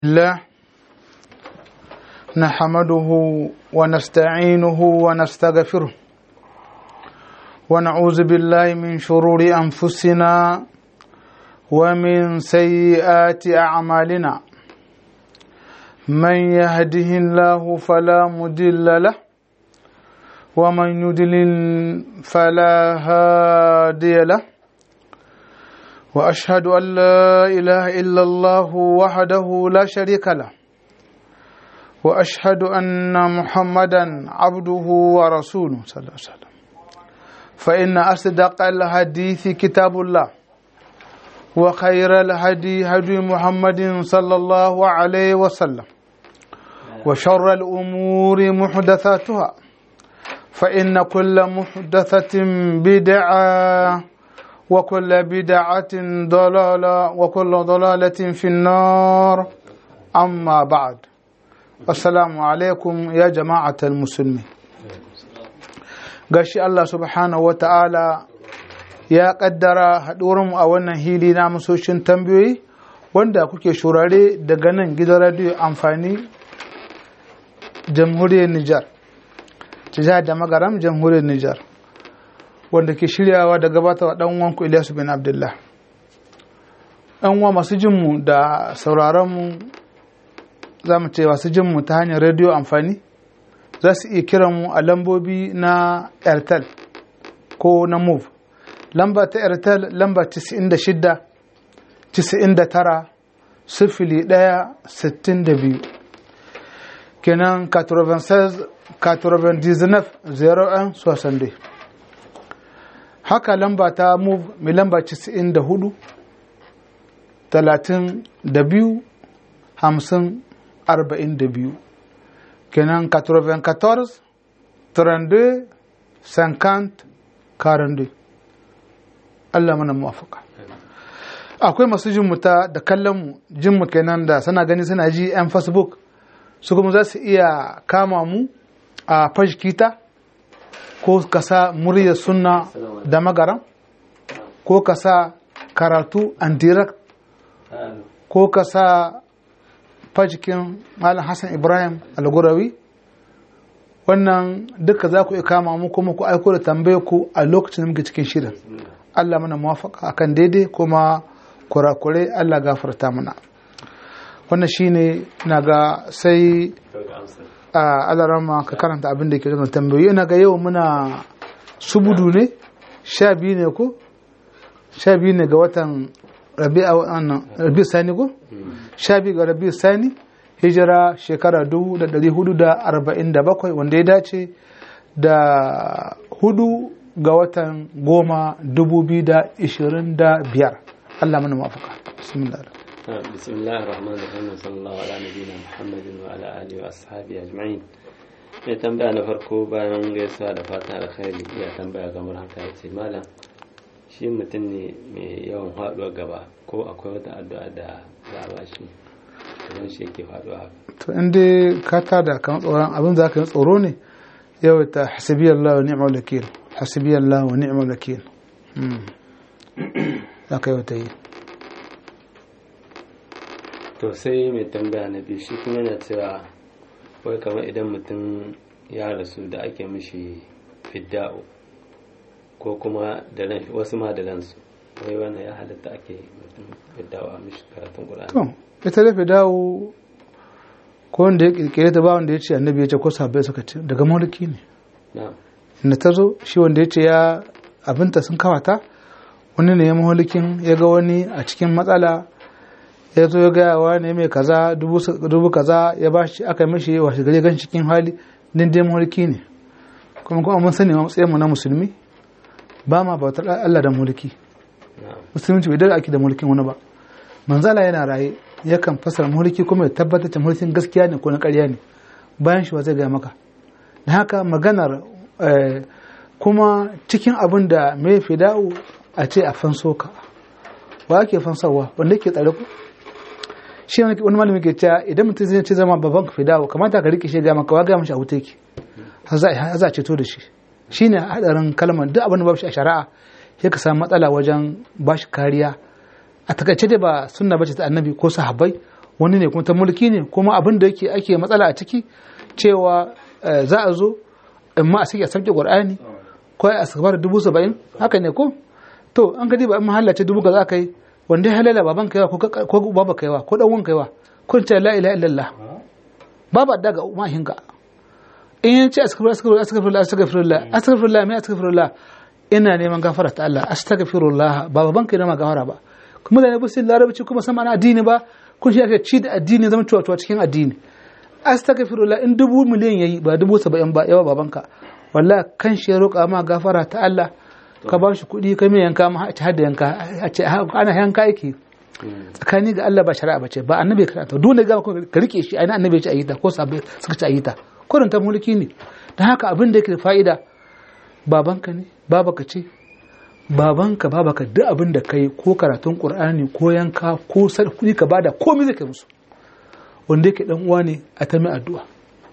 الله نحمده ونستعينه ونستغفره ونعوذ بالله من شرور أنفسنا ومن سيئات أعمالنا من يهده الله فلا مضل له ومن يضلل فلا هادي له واشهد ان لا اله الا الله وحده لا شريك له واشهد ان محمدا عبده ورسوله صلى الله عليه وسلم فان اصدق الحديث كتاب الله وخير الهدي هدي محمد صلى الله عليه وسلم وشر الامور محدثاتها فان كل محدثه بدعه وكل بدعة ضلالة وكل ضلالة في النار أما بعد السلام عليكم يا جماعة المسلمين gashi Allah subhanahu wa ta'ala ya ƙaddara haɗuwarmu a wannan hili na masoshin tambayoyi wanda kuke shurare daga nan gidan radiyo amfani jamhuriyar Nijar, jihar da magaram jamhuriyar Nijar. wanda ke shiryawa da gabatarwa dan uwanku Ilyasu bin Abdullah. Ɗan uwa masu jinmu da sauraronmu za mu ce masu jinmu ta hanyar rediyo amfani za su iya kiran mu a lambobi na Airtel ko na Move. Lamba ta Airtel lamba 96 99 sifili ɗaya sittin da biyu kenan 96 99 01 62 haka lamba ta move mai lamba 94 32 50 42 kenan 94 32 50 42 Allah mana muwafaka akwai masu jinmu ta da kallon jinmu kenan da sana gani suna ji 'yan facebook su kuma za su iya kama mu a fashkita ko ka sa muryar sunna da magaran ko ka sa karatu and direct ko ka sa fajikin malam hassan ibrahim algurawi wannan duka za ku iya kama mu kuma ku aiko da tambaye ku a lokacin da muke cikin shirin allah mana muwafaka akan daidai kuma kurakurai allah gafarta mana wannan shine na ga sai a alarama ka karanta abin da ke zama tambayoyi ina ga yau muna subudu ne sha biyu ne ko sha biyu ne ga watan rabi sani ko sha biyu ga rabi sani hijira shekara dubu da dari hudu da arba'in da bakwai wanda ya dace da hudu ga watan goma dubu biyu da ishirin da biyar allah mana mafaka bismillah بسم الله الرحمن الرحيم وصلى الله على نبينا محمد وعلى اله واصحابه اجمعين ya tambaya na farko bayan gaisuwa da fatan alkhairi ya tambaya kamar haka ya ce malam shi mutum ne mai yawan faduwa gaba ko akwai wata addu'a da za a ba shi idan shi yake faduwa haka to in dai ka tada kan tsoron abin za ka yi tsoro ne yau ta hasibiyallah wa ni'mal wakil hasibiyallah wa ni'mal wakil za ka yi wata yi to sai mai tambaya na biyu shi kuma yana cewa wai kamar idan mutum ya rasu da ake mishi fidda'u ko kuma da ran wasu ma da ransu wai wannan ya halatta ake mutum fidda'u a mishi karatun ƙur'ani to ita da fidda'u ko wanda ya kirkire ta ba wanda ya ce annabi ya ce ko sahabbai suka ce daga mulki ne na'am da ta zo shi wanda ya ce ya abinta sun kawata wani ne ya maholikin ya ga wani a cikin matsala ya zo ya gaya wa ne mai kaza dubu kaza ya ba shi aka mishi washe gari gan cikin hali din dai mulki ne kuma kuma mun sani matsayin mu na musulmi ba ma bautar Allah da mulki musulunci bai dare ake da mulkin wani ba manzala yana raye yakan fasara mulki kuma ya tabbatar da mulkin gaskiya ne ko na ƙarya ne bayan shi wa zai gaya maka da haka maganar kuma cikin abin da mai fida'u a ce a fanso ka wa ake fansawa wanda ke tsare ku shi wani malami ke cewa idan mutum zai ce zama babban ka fidawo kamata ka rike shi ga maka wa ga mashi a wuta yake har za a ceto da shi shine hadarin kalmar duk abin da babu shi a shari'a sai ka samu matsala wajen bashi kariya a takaice dai ba sunna bace ta annabi ko sahabbai wani ne kuma ta mulki ne kuma abin da yake ake matsala a ciki cewa eh, za a zo amma a sake a sauke qur'ani ko a sabar dubu saba'in haka ne ko to an gadi ba in mahalla ce dubu ka za ka yi wanda ya halala baban kaiwa ko ka- ko baba kaiwa ko dan wan kaiwa kun ce la ilaha illallah babu daga mahinka in ya ce astaghfirullah astaghfirullah astaghfirullah astaghfirullah mai astaghfirullah ina neman gafara ta Allah astaghfirullah ba baban kai ma gafara ba kuma da ne bisin larabci kuma san ana addini ba kun shi ake ci da addini zama cewa cewa cikin addini astaghfirullah in dubu miliyan yayi ba dubu saba'in ba yawa babanka wallahi kan shi ya roƙa ma gafara ta Allah ka ba shi kuɗi ka mai yanka ma a ci hadda yanka a ce ana yanka yake tsakani ga Allah ba shari'a bace ba annabi ka ta dole ga ka rike shi aina annabi ya ce ayi ta ko sabai suka ce ayi ta kurin ta mulki ne dan haka abin da yake da fa'ida babanka ne babaka ce babanka babaka duk abin da kai ko karatun qur'ani ko yanka ko sar kuɗi ka bada komai zai kai musu wanda yake dan uwa ne a ta mai addu'a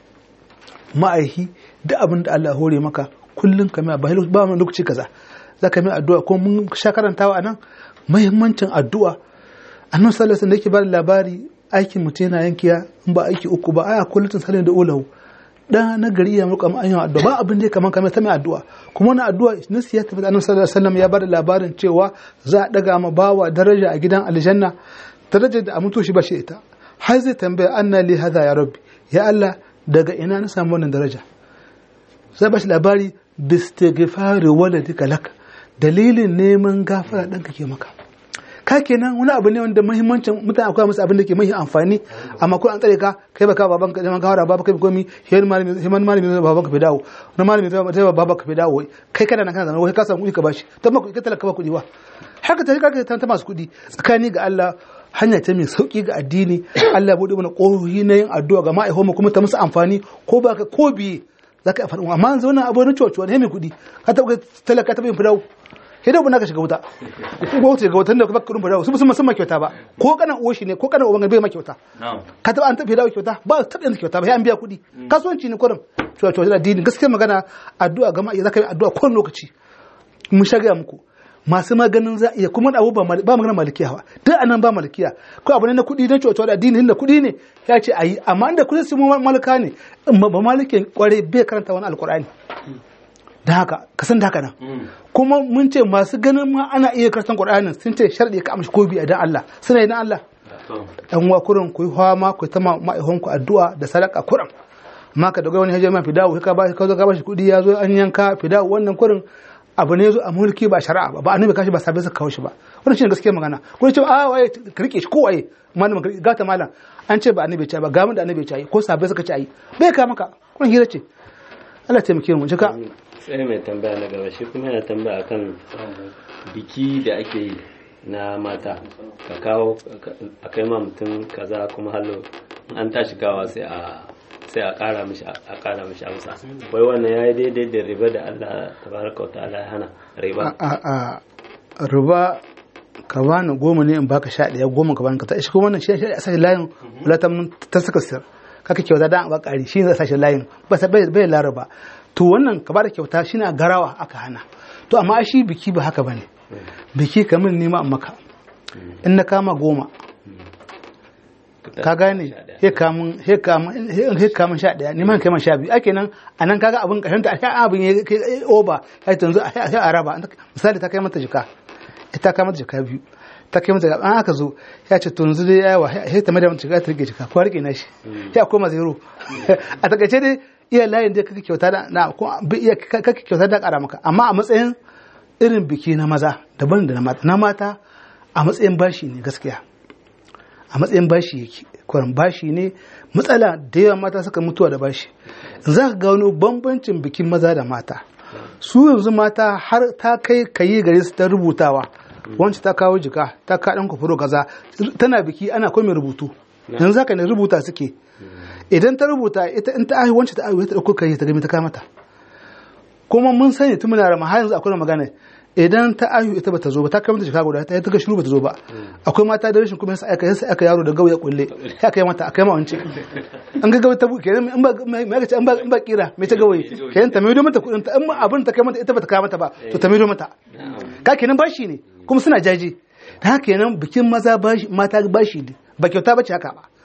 ma'aihi duk abin da Allah ya hore maka kullum ka mai ba ba mu lokaci kaza za ka mai addu'a ko mun sha karantawa anan muhimmancin addu'a annabi sallallahu alaihi wasallam yake ba da labari aikin mutum yana yankiya in ba aiki uku ba aya kullutun salin da ulahu da na gari ya muka an yi addu'a ba abin da ya kaman kamar ta mai addu'a kuma wannan addu'a nasi ya tabbata annabi sallallahu alaihi wasallam ya bada labarin cewa za a daga ma bawa daraja a gidan aljanna darajar da a mutu shi ba shi ita har zai tambaya anna li hadha ya rabbi ya Allah daga ina na samu wannan daraja zai ba shi labari bistighfari waladika lak dalilin neman gafara ɗanka ke maka ka kenan wani abu ne wanda muhimmancin mutane akwai musu abin da ke mai amfani amma ko an tsare ka kai baka baban ka neman gawara baba kai komi himan malami himan malami zai baban ka fi dawo na malami zai baba ka fi dawo kai kana nan kana zama wai ka samu kuɗi ka bashi to ma ka talaka ba kuɗi ba haka ta ka ta masu kuɗi tsakani ga Allah hanya ta mai sauki ga addini Allah ya bude mana ƙohohi na yin addu'a ga ma'aikata kuma ta musu amfani ko baka ko biye za ka yi faɗin amma yanzu wannan abu na coci wani mai kuɗi ka taɓa talaka taɓa yin fidawo sai dai ka shiga wuta ko wuta ga wutan da kuma kuɗin fidawo su musamman sun kyauta ba ko kana uwa shi ne ko kana uban bai ma kyauta ka taɓa an taɓa fidawo kyauta ba taɓa yin kyauta ba sai an biya kuɗi kasuwanci ne kurin cewa cewa da dini gaskiya magana addu'a ga ma'a za ka yi addu'a kowane lokaci mun sha gaya muku masu maganin za iya kuma abu ba magana malikiya ba duk anan ba malikiya ko abu ne na kuɗi na cewa da addini da kuɗi ne ya ce ayi amma inda kuɗi su malika ne ba malikin kware bai karanta wani alkur'ani da haka ka san da haka nan kuma mun ce masu ganin ma ana iya karatun qur'anin sun ce sharɗi ka amshi ko bi dan Allah suna idan Allah dan wa kurin ku yi fama ku ta ma'aihon ku addu'a da sadaka kurin amma ka daga wani hajjar ma fidawo ka ba ka zo ka ba shi kuɗi ya zo an yanka fidawo wannan kurin abu ne zo a mulki ba shari'a ba ba annabi kashi ba sabai suka kawo shi ba wannan shine gaskiyar magana ko ce a waye ka rike shi ko waye malamin ka gata malam an ce ba annabi ce ba ga mun da annabi ce ko sabai suka ce ai bai ka maka kun hira ce Allah taimake mu jika sai mai tambaya na gaba shi kuma yana tambaya akan biki da ake yi na mata ka kawo a kai ma mutum kaza kuma hallo an tashi gawa sai a sai a ƙara mishi a ƙara mishi amsa wai wannan yayi daidai da riba da Allah tabaraka wa ta'ala ya hana riba a a riba ka bani goma ne in baka sha ɗaya goma ka bani ka ta shi kuma wannan shi a sashi layin wala ta mun ta saka sir kaka kyauta dan ba ƙari shi zai sashi layin ba sa bai bai laraba to wannan ka bada kyauta shi na garawa aka hana to amma shi biki ba haka bane biki kamar nema maka in na kama goma ka gane he kamun he kamun he kamun sha daya neman kai man sha biyu ake nan anan kaga abin kashin ta sha abin ya kai oba ya tanzu a araba misali ta kai mata jika ita kai mata jika biyu ta kai mata an aka zo ya ce to yanzu dai yawa he ta mada mata jika ta rike jika ko rike na shi ya koma zero a takaice dai iya layin da kake kyauta da na ko iya kake kyauta da kara maka amma a matsayin irin biki na maza daban da na mata na mata a matsayin bashi ne gaskiya a matsayin bashi yake kwaran bashi ne matsala da yawa mata suka mutuwa da bashi za ka gano bambancin bikin maza da mata su yanzu mata har ta kai kayi gare su ta rubutawa wancan ta kawo jika ta ka dan kufuro kaza tana biki ana komai rubutu yanzu haka ne rubuta suke idan ta rubuta ita in ta ahi wancan ta ahi ta dauko kai ta gami ta kamata kuma mun sani tun muna rama har yanzu akwai magana idan ta ayu ita bata zo ba ta kamata jika guda ta ta ga shiru bata zo ba akwai mata da rashin kuma sai aka sai aka yaro da gauya kulle sai aka yi mata aka yi ma wance an ga gauya ta buke kenan in ba mai ga in ba in ba kira me ta gawaye kenan ta maido mata kudin ta in abin ta kai mata ita bata kai mata ba to ta maido mata ka kenan bashi ne kuma suna jaji da haka kenan bikin maza bashi mata bashi ne ba kyauta bace haka ba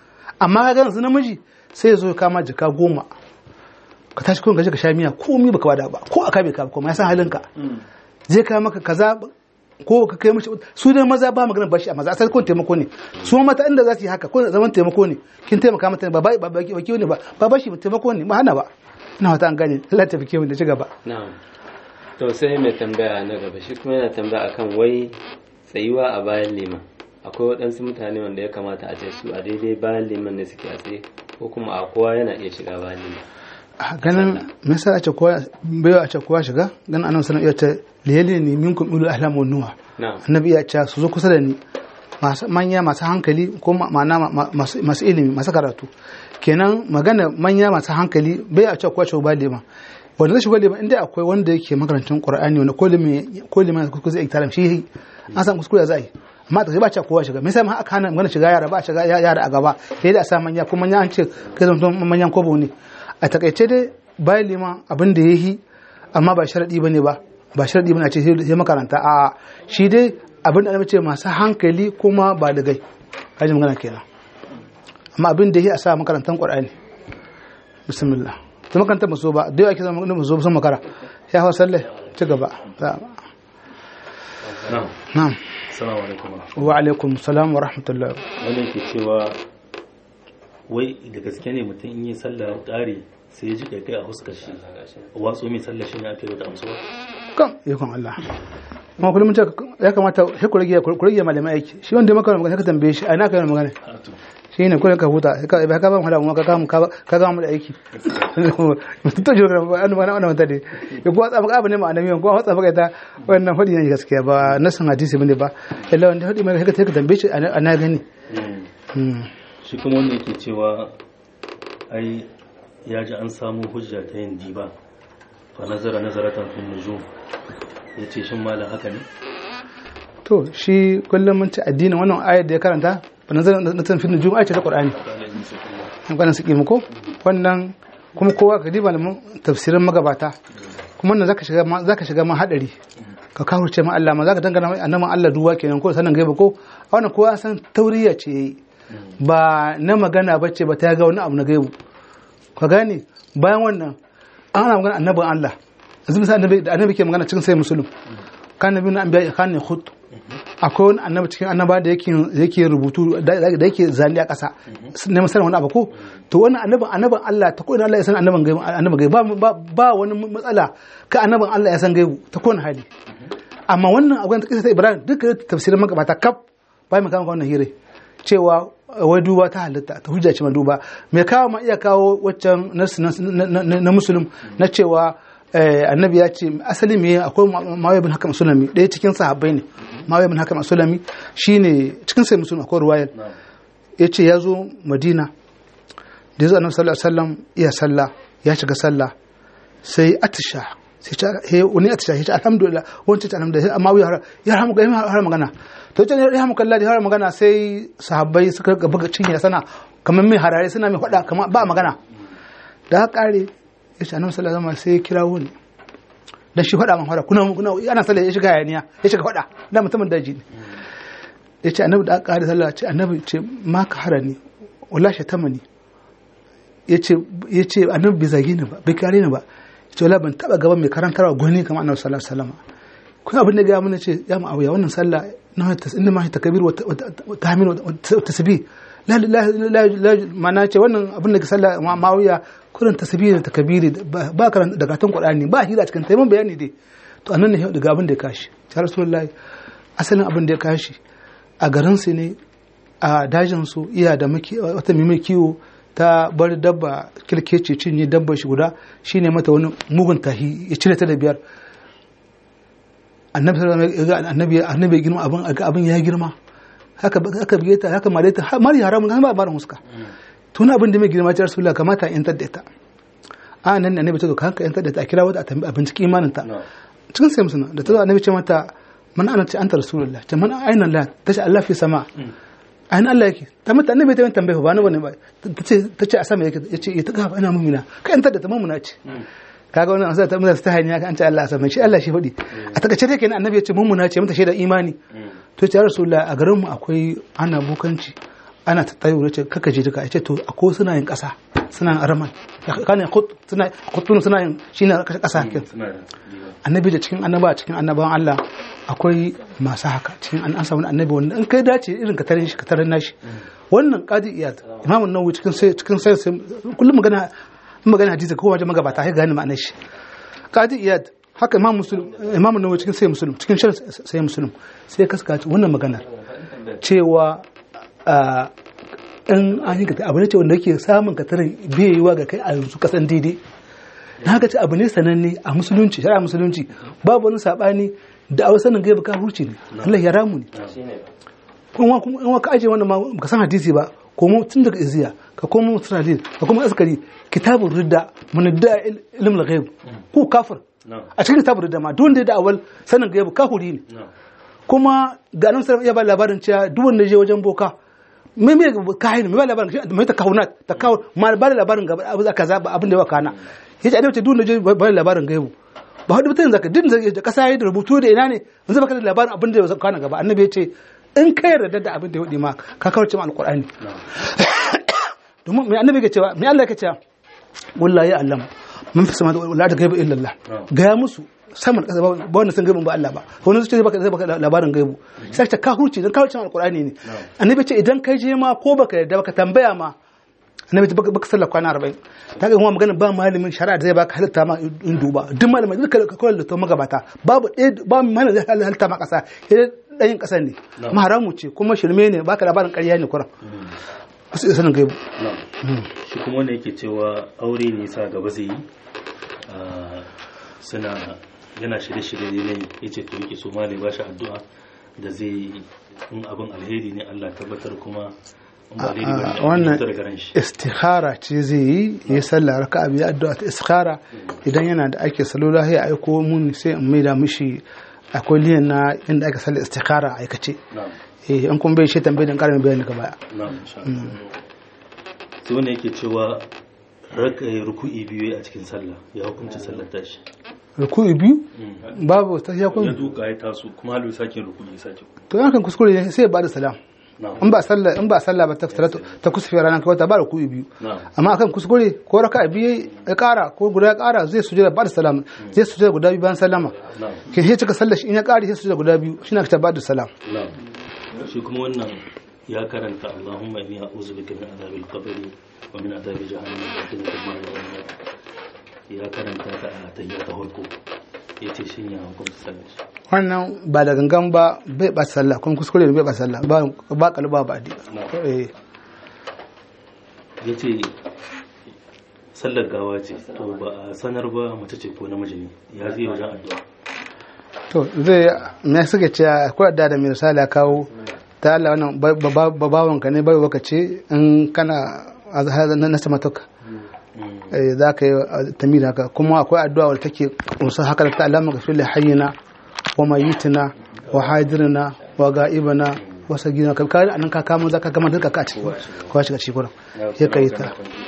amma ka gana su namiji sai ya zo ya kama jika goma ka tashi kun gaji ka sha miya komi baka bada ba ko aka bai ka kuma ya san halinka zai kawo maka kaza ko ka kai mashi su dai maza ba magana bashi a maza asali kun taimako ne su mata inda za su yi haka ko zaman taimako ne kin taimaka mata ba ba ba ba ne ba ba bashi taimako ne ba hana ba ina wata an gane Allah ta fike mu da ci gaba na'am to sai mai tambaya na gaba shi kuma yana tambaya akan wai tsayuwa a bayan liman akwai waɗansu mutane wanda ya kamata a ce su a daidai bayan liman ne suke a tsaye ko kuma a kowa yana iya shiga bayan liman a ganin me yasa a ce kowa bai a ce kowa shiga ganin annabi sallallahu alaihi wasallam ya ce liyali ne minkum ulul ahlam wan nuha na'am annabi ya ce su zo kusa da ni masu manya masu hankali ko ma- ma'ana ma- ma- masu masu ilimi masu karatu kenan magana manya masu hankali bai a ce kowa shiga bayan liman wanda zai shiga liman inda akwai wanda yake makarantar qur'ani wanda ko liman ko liman kuskure zai iktaram shi yi an san kuskure za a yi amma ta ba ce kowa shiga me yasa ma aka hana magana shiga yara ba a shiga yara a gaba sai da a sa manya kuma manya an ce kai zama manyan kobo ne a takaice dai bayan liman abin da ya yi amma ba sharaɗi ba ne ba ba sharaɗi ba ne a ce sai makaranta a shi dai abin da ana ce masu hankali kuma ba da gai kaji magana kenan amma abin da ya yi a sa makarantar ƙwar'ani bismillah ta makarantar maso ba da yawa ake zama makarantar maso sun makara ya hawa sallai ci gaba na'am na'am assalamu alaikum wa alaikum salam wa rahmatullah wannan ke cewa wai da gaske ne mutum in yi sallah ƙare sai ya ji kaikai a huskar shi watso mai sallah shi ne ake wata amsuwa kan ikon Allah kuma kullum mun ce ya kamata sai ku rage ku rage malamai aiki shi wanda ya maka magana ka tambaye shi a ina ka yi magana shi ne kullum ka huta sai ka ba ka ba mu hada mu ka kama ka kama mu da aiki to jiro ka an ma wannan wata ne ya kuwa tsaba ka abin ne ma annabi ko watsa baka ta wannan hadi ne gaskiya ba nasan hadisi bane ba illa wanda hadi mai ka ka tambaye shi a na gani Mm. shi kuma wanda yake cewa ai ya ji an samu hujja ta yin diba fa nazara nazaratan fin nujum ya ce shin malam haka ne to shi kullum mun ci addinin wannan ayar da ya karanta ba nazar na tanfin nujum ayar ce ta qur'ani an ganin su ko wannan kuma kowa ka diba malaman tafsirin magabata kuma wannan zaka shiga ma zaka shiga ma hadari ka kawo ce ma Allah ma zaka dangana mai annaban Allah duwa kenan ko sanan gaiba ko a wannan kowa san tauriya ce yayi ba na magana bace ba ta ga wani abu na gaibu ka gane bayan wannan ana magana annabin Allah yanzu misali annabi da annabi ke magana cikin sai musulun kan nabi na anbiya kan ne khut akwai wani annabi cikin annaba da yake yake rubutu da da yake zali a ƙasa neman sanin wani abu ko to wannan annabin annabin Allah ta ko ina Allah ya san annabin gaibu annabin gaibu ba ba, ba wani matsala ka annabin Allah ya san gaibu ta kowane hali amma wannan abin ta kisa ta Ibrahim duka tafsirin magabata kaf bai mu kama wannan hire cewa wai duba ta halitta ta hujja ce ma duba me kawo ma iya kawo waccan nasu na, na, na, na musulun na cewa eh, annabi ya ce asali me akwai mawai bin hakam sulami ɗaya cikin sahabbai ne mawai bin hakam sulami shine cikin sai musulun akwai ruwayar ya ce ya zo madina da ya zo annabi sallallahu alaihi wasallam iya sallah ya shiga sallah sai atisha sai ce he wani atisha ya ce alhamdulillah wani ce alhamdulillah amma ya ya hamu ga har magana to ce ya hamu kallah da har magana sai sahabbai suka ga buga cinye sana kamar mai harare suna mai faɗa kamar ba magana da haka kare ya ce annabi sallallahu alaihi wasallam sai ya kira wani dan shi faɗa man faɗa kuna kuna ana sallah ya shiga hayaniya ya shiga faɗa da mutumin daji ne ya ce annabi da aka kare sallah ce annabi ce ma ka harani wallahi shatamani ya ce annabi bai zage ni ba bai kare ni ba ya ce wala ban taba gaban mai karantarwa gwani kamar annabi sallallahu alaihi wasallam kun abin da ga mun ce ya mu abuya wannan sallah na ta inda ma ta kabir wa tahmin wa tasbih la la la mana ce wannan abin da ke sallah ma'awiya kurin tasbih da takbiri ba karan daga tan qur'ani ba hira cikin taimakon bayani dai to annan ne daga abin da ya kashi ya rasulullahi asalin abin da ya kashi a garin su ne a dajin su iya da wata mai kiwo ta bar dabba kirkece cinye dabba shi guda shine mata wani mugun tahi ya cire ta da biyar annabi annabi annabi girma abin aga abin ya girma haka haka bige ta haka mare ta mari haramun ba barin huska tun abin da mai girma ta rasulullah kamata in tadda ta a nan annabi ta zo ka hanka in tadda ta a kira wata a tambayi abin cikin imanin ta cikin sai musuna da ta zo annabi ce mata man ana ce anta rasulullah ce man aina la tace Allah fi sama ainihin Allah yake ta mata annabi ta yin tambaya ba ni bane ba ta ce a sama yake ya ce ta gafa ina mumina ka yanta da ta mumuna ce kaga wannan asa ta mutsa ta hanya ka an ce Allah a sama shi Allah shi faɗi a takaice dai kenan annabi ya ce mumuna ce mata shaida imani to ce ya rasulullah a garin mu akwai ana bukanci ana ta tsayo ce kaka je duka yace to akwai suna yin kasa suna yin araman kana khut suna khutun suna yin shine kasa suna da diba annabi da cikin annaba cikin annaban Allah akwai masu haka cikin an an samu annabi wanda in kai dace irin ka tarin shi ka tarin nashi wannan qadi iyad imamu nawawi cikin sai cikin sai sai- kullum magana in magana hadisi ko wajen magabata sai gane ma'anar shi qadi iyad haka imam muslim imamu nawawi cikin sai muslim cikin sharh sai muslim sai kaskaci wannan maganar cewa a in an yi abu ne ce wanda yake samun ka tarin biyewa ga kai a yanzu kasan daidai na haka ce abu ne sananne a musulunci shari'a musulunci babu wani sabani da a sanin gaiba ka hurci ne Allah ya ramu ne kuma kuma in ka aje wannan ma ka san hadisi ba ko mu tun daga iziya ka koma musulunci ka koma askari kitabun ridda mun da ilm al-ghaib ko kafir na'am a cikin kitabun ridda ma duk wanda ya da awal sanin gaiba kafiri ne na'am kuma ga nan sai ya ba labarin cewa duk wanda ya je wajen boka me me kahin me ba labarin me ta kahunat ta kawo ma ba da labarin gaba abu zaka zaba abin da ya kana yace a duk wanda ya je ba da labarin gaibu ba hudu mutum zaka din da kasa yayi da rubutu da ina ne yanzu baka da labarin abin da ya kana gaba annabi yace in ka yarda da abin da ya hudi ma ka kawarce ma alqur'ani domin me annabi ke cewa me Allah ke cewa wallahi ya allama mun fi sama da wala da gaibu illa Allah gaya musu saman kasa ba wanda sun gaibin ba Allah ba wani su ce zai baka zai baka labarin gaibu sai ta ka huce dan kawo cin alqur'ani ne annabi ce idan kai je ma ko baka yarda baka tambaya ma annabi ce baka baka sallar kwana 40 ta ga kuma magana ba malamin shari'a da zai baka halitta ma in duba duk malamin duka ka kawai da to magabata babu ɗaya ba malamin zai halitta ma kasa sai ɗayin ƙasar ne kuma haramu ce kuma shirme ne baka labarin ƙarya ne kuran wasu iya sanin gaibu na'am shi kuma wanda yake cewa aure ne sa gaba zai yi ah, suna yana shirye-shirye ne ya ce to yake so ma ne ba shi addu'a da zai yi in abin alheri ne Allah tabbatar kuma in ba alheri ba ne a wannan fitar garan shi istikhara ce zai yi ya sallah raka abu ya addu'a ta istikhara idan yana da ake salula ya aiko mun sai in maida mishi akwai liyan na inda ake sallar istikhara a aikace na'am eh an kuma bai shi tambayi dan karamin bayani gaba baya na'am insha Allah sai wanda yake cewa raka ruku'i biyu a cikin sallah ya hukunta sallar tashi ruku'i biyu babu ta ya ya kun duka ya taso kuma halu sake ruku'i sake to yankan kuskure ne sai ya bada salam na'am in ba sallah in ba sallah ba ta salatu ta kusufe ranar kawai ta ba ruku'i biyu na'am amma akan kuskure ko raka biyu ya kara ko guda ya kara zai sujada ba da salam zai sujada guda biyu bayan sallama na'am ke sai cika sallar shi in ya kare sai sujada guda biyu shi na ta ba da salam na'am shi kuma wannan ya karanta Allahumma inni a'udhu bika min adhabil qabri wa min adhabi jahannam wa min adhabi jahannam ya karanta ta a tahiyya ta farko yace shin ya hukunta sallar shi wannan ba da gangan ba bai ba sallah kuma kuskure ne bai ba sallah ba ba kalba ba di eh yace sallar gawa ce to ba a sanar ba mace ce ko namiji ne ya zai wajen addu'a to zai me suke cewa akwai da da misali a kawo ta Allah wannan babawan ka ne bai waka ce in kana azhar na sama toka eh za ka yi tamira haka kuma akwai addu'a wadda take kunsa haka ta Allah maka fil hayyina wa mayitina wa hadirina wa ga'ibana wa sagina ka kai anan ka kamo zaka gama duka ka ci ko shiga ci gurin ya kai ta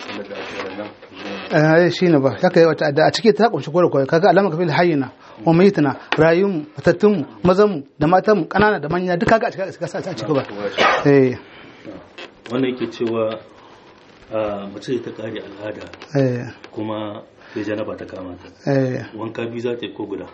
eh shi ne ba ya kai wata addu'a a ciki ta kunshi gore gore kaga alama ka fil hayyina wa mayitina rayum matattun mazan da matan kanana da manya duka ga a ciki ka sa a ciki ba eh wannan yake cewa a mace ta kare al'ada eh kuma sai janaba ta kama ta eh wanka biyu za ta yi ko guda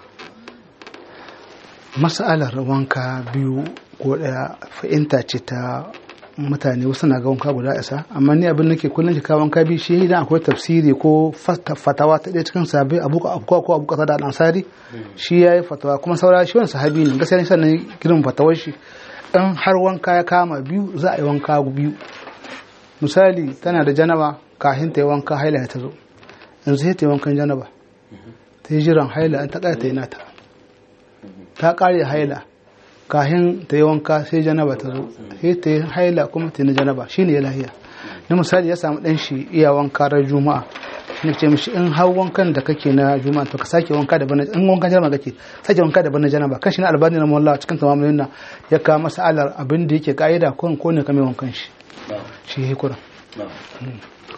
mas'alar wanka biyu ko daya fahimta ce ta mutane wasu na ga wanka guda isa amma ni abin nake kullum ki kawo wanka biyu shi idan akwai tafsiri ko fata- fatawa ta ɗaya cikin sahabbai abu abu ko abu kasa da ansari shi yayi fatawa kuma saura shi wani sahabi ne gaskiya ne sannan girin fatawar shi in har wanka ya kama biyu za a yi wanka biyu misali tana da janaba kafin ta yi wanka haila ta zo yanzu sai ta yi wankan janaba ta yi jiran haila an ta ƙara ta yi nata ta ƙare haila kahin ta yi wanka sai janaba ta zo sai ta yi haila kuma ta yi na janaba shi ne ya lahiya na misali ya samu ɗan shi iya wanka ran juma'a na ce mishi in har wankan da kake na juma'a to ka sake wanka da bana in wankan janaba kake sake wanka da bana janaba kan shi na albani na mawalla cikin tamamin na ya kawo masa alar abin da yake ka'ida ko ko ne kame wankan shi na'am shi ya kuran na'am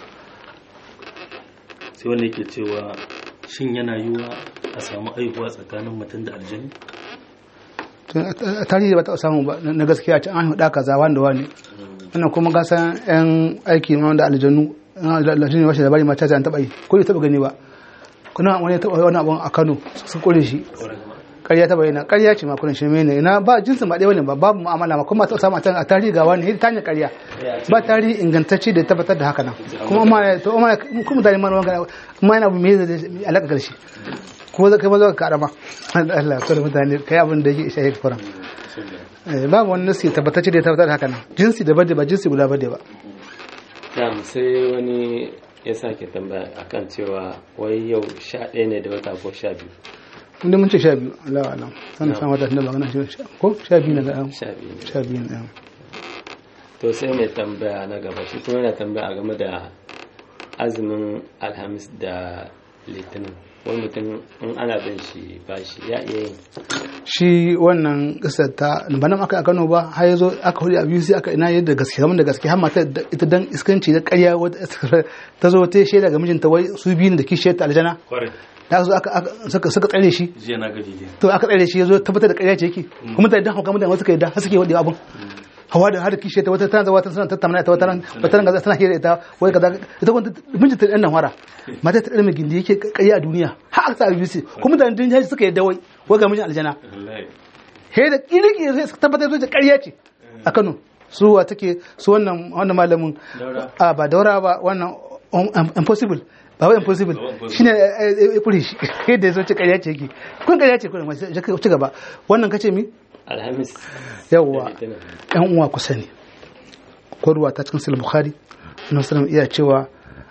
sai wanda yake cewa shin yana yiwuwa a samu aihuwa tsakanin mutum da aljani To, a tarihi ba ta samu ba na gaskiya ce an haɗa kaza wanda wani wannan kuma ga san yan aiki ma da aljanu aljanu ne washe labari mata ta an taba yi ko bai taba gani ba kuna wani ya taba wani abun a Kano sun kore shi ƙarya ta bayyana ƙarya ce ma kullun shirme ne ina ba jinsin ba ɗaya bane ba babu mu'amala ma kuma ta samu a tarihi ga wani ta hanyar ƙarya ba tarihi ingantacce da ya tabbatar da haka nan kuma amma to amma kuma mutane ma magana kuma yana me zai alaka karshe kuma zai kai ma zaka karama Allah ya mutane kai abin da yake isha yake kuran babu wani nasi tabbatacce da ya tabbatar da haka nan jinsi da bade ba jinsi guda bade ba Na'am sai wani ya sake tambaya akan cewa wai yau sha ɗaya ne da wata ko sha biyu inda mun ce sha biyu Allah alam sannan san wata tunda magana shi ko sha biyu na ga sha biyu ne sha biyu na to sai mai tambaya na gaba shi kuma yana tambaya game da azumin alhamis da litinin wani mutum in ana bin shi bashi ya iya yin shi wannan kisar ta ba nan aka a Kano ba har yazo aka hudu a biyu sai aka ina yadda gaske kamar da gaske har mata ita dan iskanci da ƙarya wata ta zo ta shaida ga mijinta wai su biyun da kishiyar ta aljana kwarai da aka zo aka aka- suka suka tsare shi jiya na gaji dai to aka tsare shi yazo tabbatar da ƙarya ce yake kuma da dan hauka mutane wasu kai da har suke wadi abun hawa da har kishiyar ta wata tana zawa tana tattauna ta wata ran wata ran gaza tana hira ita wai kaza ita kuma mijinta dan nan wara mata ta dan mai gindi yake ƙarya a duniya har aka sa a biyu kuma da din jaji suka yadda wai wai ga mijin aljana wallahi he da kirki zai tabbatar da ƙarya ce a Kano su wa take su wannan wannan malamin Daura. a ba daura ba wannan um, um, impossible ba wai impossible Ba impossible. shine ya kure shi yadda ya zo ce ƙarya ce yake kun ƙarya ce kun sai ka ci gaba wannan kace mi alhamis yawwa da litinin yan uwa kusa ne korwa ta cikin sahih bukhari annabi sallallahu iya cewa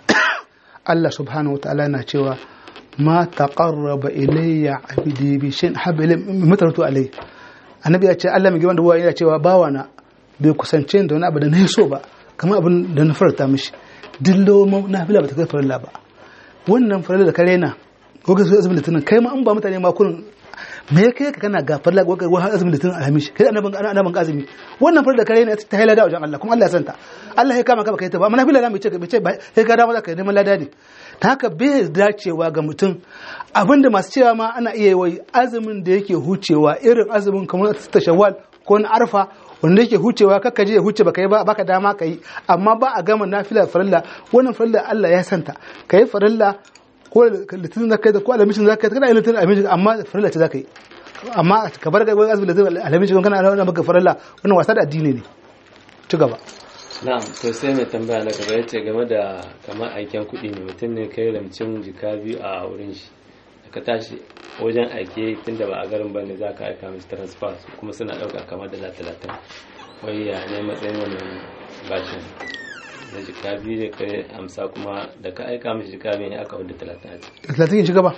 Allah subhanahu wataala na cewa ma taqarraba ilayya abdi bi shay'in habba ilayya mimma taratu alayhi annabi ya ce Allah mai girman da buwa yana cewa bawa na bai kusance ni da wani abu da na yi so ba kamar abin da na farta mishi dillo na fila ba ta kai farilla ba wannan farilla da ka raina ko ka so azumin litinin kai ma an ba mutane ma kurin me ya kai ka kana gafar la ko ka wani azumin litinin alhamishi kai annabin annabin azumi wannan farilla da ka raina ta haila da wajen Allah kuma Allah ya santa Allah ya kama ka baka yi ta ba amma na fila da mai ce bai ce ba sai ka dawo zaka neman lada ne ta haka bai dacewa ga mutum abinda masu cewa ma ana iya yi azumin da yake hucewa irin azumin kamar ta shawwal ko na arfa wanda yake hucewa kakka je ya huce baka yi ba baka dama ka yi amma ba a gama nafila farilla wannan farilla Allah ya santa ka yi farilla ko litinin zaka yi ko alamishin zaka yi kana yin litinin alamishin amma farilla ce zaka yi amma ka bar ga azumin litinin alamishin kana ana maka farilla wannan wasa da addini ne ci gaba na'am to sai mai tambaya na gaba yace game da kamar aiken kuɗi ne mutum ne kai ramcin jika biyu a wurin shi da ka tashi wajen aike tunda ba a garin ba ne za ka aika mishi transfer kuma suna ɗauka kamar dala talatin wai ya ne matsayin wannan bashin da jika biyu da kai amsa kuma da ka aika mishi jika biyu ne aka wadda talatin a ciki talatin yin ci gaba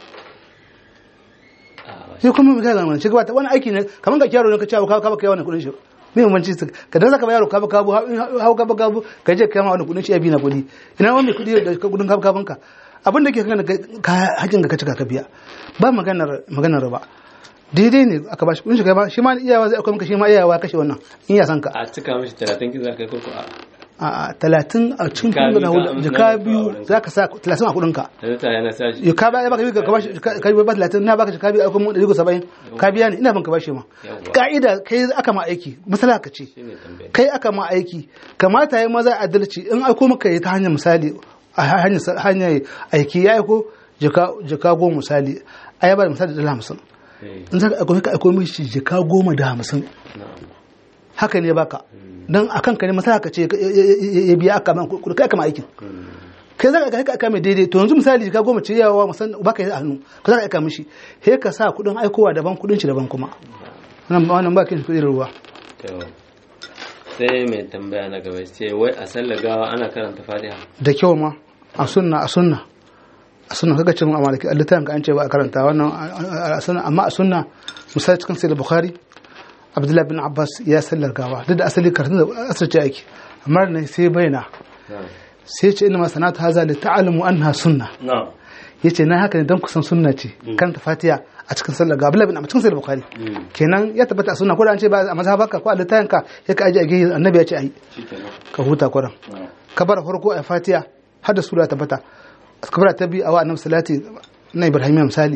a bashin sai kuma ga ga ci gaba wani aiki ne kamar ka kyaro ne ka cewa ka ka kai wannan kudin shi me bambanci su ka dan zaka ba yaro ka ba kabu hau ka ba kabu ka je kai ma wannan kudin shi ya bi na kudi ina wani kudi da kudin ka kabun ka abin da ke kan ka hajin ka cika ka biya ba maganar maganar riba daidai ne aka bashi kudin shi kai ba shi ma iyawa zai akwai maka shi ma iyawa kashe wannan in ya san ka a cika mishi talatin ki za ka yi koko a a talatin a cikin Jika kudin biyu na ka- jika na- biyu na- za ka sa talatin a kudin ka da ta yana sa shi ya ka ba baka ka bashi ka yi ba talatin na baka ka biya kuma ɗari saba'in ka biya ni ina ban ka bashi ma Yawwa. ka'ida kai aka ma aiki masala ka ce shine tambaya kai aka ma aiki kamata ya maza adalci in aiko maka yi ta hanyar misali a hanyar hanyar aiki ya aiko jaka jaka goma misali a yaba da misali da dala hamsin Eh, in za ka aiko ka aiko mishi jaka goma da hamsin na'am haka ne baka dan akan ka ne masala ka ce ya- ya ya biya aka ma kuɗi kai aka ma aikin Mm. kai za ka aika mai daidai to yanzu misali ka goma ce yawa musan baka yi a hannu ka za ka aika mishi he ka sa kudin aikowa daban kudin shi daban kuma wannan wannan ba kin kudin ruwa to sai mai tambaya na gaba ce wai a sallar gawa ana karanta fatiha da kyau ma a sunna a sunna a sunna kaga cin amalaki littafin ka an ce ba a karanta wannan a- a sunna amma a sunna misali cikin sai bukhari abdullahi bin abbas ya sallar gawa duk da asali karatun da asirce ake amma ne sai bayyana na'am sai ce inna ma sanatu haza li ta'lamu anha sunna na'am yace na haka ne dan kusan sunna ce karanta fatiha a cikin sallar gawa abdullahi bin abbas cikin sai bukhari Mm. kenan ya tabbata a sunna ko da an ce ba a mazhabarka ko a littafin ka ya ka aje a gehe annabi ya ce ayi shikenan ka huta kuran na'am kabar farko a fatiha har da sura tabbata kabar ta bi a wa annabi salati na ibrahim misali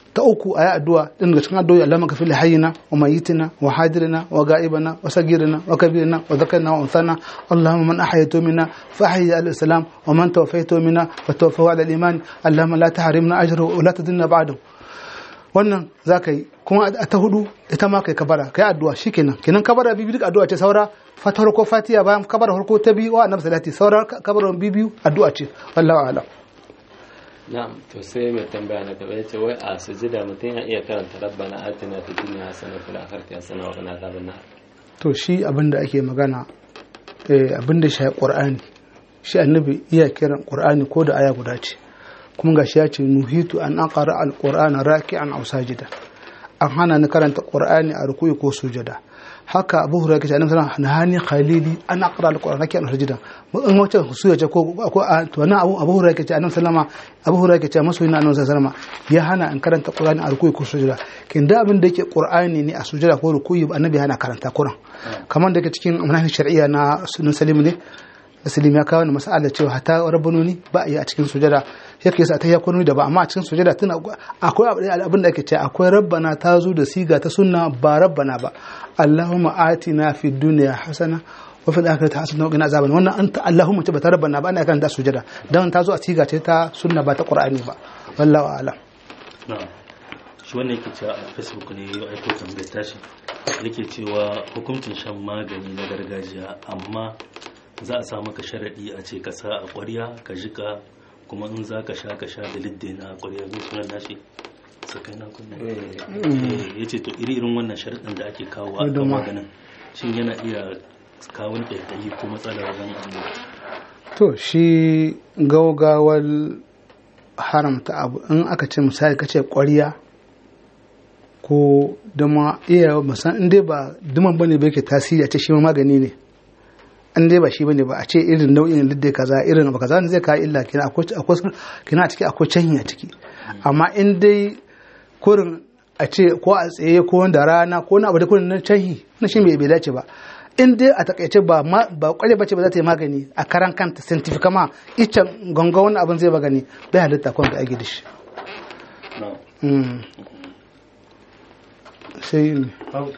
ta uku a yi addu'a ɗin daga cikin addu'o'i Allah maka fili hayyina wa mayitina wa hadirina wa ga'ibana wa sagirina wa kabirina wa zakarina wa unsana Allahumma man ahayatu minna fa ahyi al islam wa man tawaffaytu minna fa tawaffahu ala al iman Allahumma la tahrimna ajrahu wa la tudinna ba'dahu wannan za ka yi kuma a ta hudu ita ma kai kabara kai addu'a shikenan kenan kabara bibi duk addu'a ce saura fatar ko fatiya bayan kabara farko ta biyu wa annabi salati saura kabaran bibiyu addu'a ce wallahu a'lam na'am to sai mai tambaya na gaba yace wai a sujida mutum ya iya karanta rabbana atina fid dunya hasana fil akhirati hasana wa qina adhaban nar to shi abin da ake magana eh, abin da shi qur'ani shi annabi iya kiran qur'ani ko da aya guda ce kuma gashi ya ce nuhitu an aqra al-qur'ana raki'an aw sajida an hana ni karanta qur'ani a rukuyi ko sujada haka abu hurairah kace annabi sallallahu alaihi wasallam nahani khalili an aqra al-qur'ana raki'an aw sajida in wace suya ce ko ko a- to nan abu abu hurairah kace annabi sallama abu hurairah kace masoyin annabi sallallahu alaihi wasallam ya hana in karanta qur'ani a rukuyi ko sujada kin da abin da yake qur'ani ne a sujada ko rukuyi annabi hana karanta qur'an kamar da yake cikin manhaj shar'iyya na sunan salim ne Muslim ya kawo ni mas'ala cewa hata rabbanoni ba a yi a cikin sujada yake yasa ta ya kwano da ba amma a cikin sujada tana akwai abin da ake cewa akwai rabbana ta zo da siga ta sunna ba rabbana ba Allahumma atina fid dunya hasana wa fil akhirati hasana wa qina azaban wannan anta Allahumma ce ba ta rabbana ba ana kan da sujada dan ta zo a siga ce ta sunna ba ta Qur'ani ba wallahu a'lam na'am shi wannan yake cewa a facebook ne ya aiko tambayar tashi yake cewa hukuncin shan magani na gargajiya amma za a sa maka sharaɗi a ce ka sa a ƙwarya ka jika kuma in za ka sha ka sha da lidde na ƙwarya zai sunan nashi sakai na kuma ya ce to iri irin wannan sharaɗin da ake kawo a kan Duma. maganin shin yana iya kawo ƙaiƙayi ko matsala wajen abu to shi gaugawar haramta abu in aka ce misali ka ce ƙwarya ko dama iya musan in dai ba duman bane ba yake tasiri a ce shi ma magani ne in dai ba shi bane ba a ce irin nau'in lidde kaza irin abu kaza ne zai kawo illa kina akwai akwai kina a ciki akwai canyi a ciki amma in dai kurin a ce ko a tsaye ko da rana ko na abu da kurin na canyi na shi bai bai dace ba in dai a takaice ba ma ba kware bace ba za ta yi magani a karan kanta scientific ma icen ganga wani abin zai magani bai halitta kwan da ake da shi na'am Mm. sai ne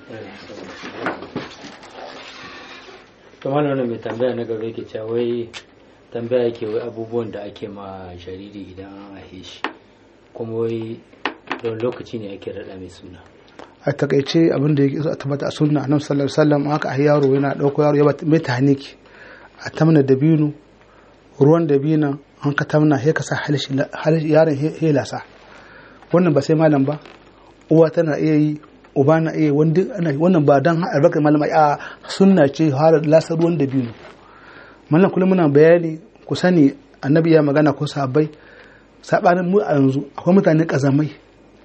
kamar wani mai tambaya na gaba yake cewa wai tambaya yake wai abubuwan da ake ma jariri idan an haife shi kuma wai don lokaci ne ake raɗa mai suna a takaice abin da yake so a tabbata a sunna annabi sallallahu alaihi wasallam haka a yaro yana dauko yaro ya bata mai tahniki a tamna dabino ruwan dabino an ka tamna sai ka sa halishi halishi yaron he lasa wannan ba sai malam ba uwa tana iya yi uba na iya yi, wanda ana yi. wannan ba dan albarkar malam a sunna ce har lasa ruwan dabino mallam kullum muna bayani ku sani annabi ya magana ko sahabbai sabanin mu a yanzu akwai mutane kazamai